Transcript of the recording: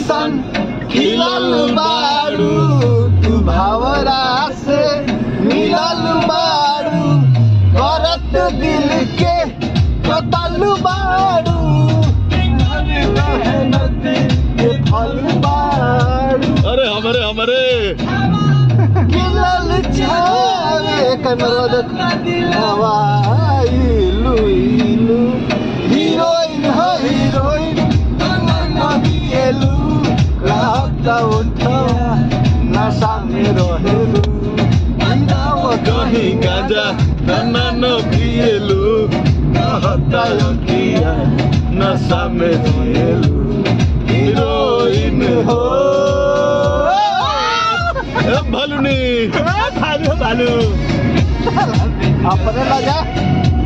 जैसन खिलल बारू तू भावरा से मिलल बारू करत दिल के कतल बारू मेहनत के फल बारू अरे हमारे हमारे खिलल छावे कनरत हवाइलू इलू हीरोइन हो हीरोइन नदिएलू रात उठवा नशा में रहेलू कहीं गांजा तना न पिएलू कहता अखिया नशा में जिएलू हीरोइन हो ए, भालुनी भालू भालू अपने लगा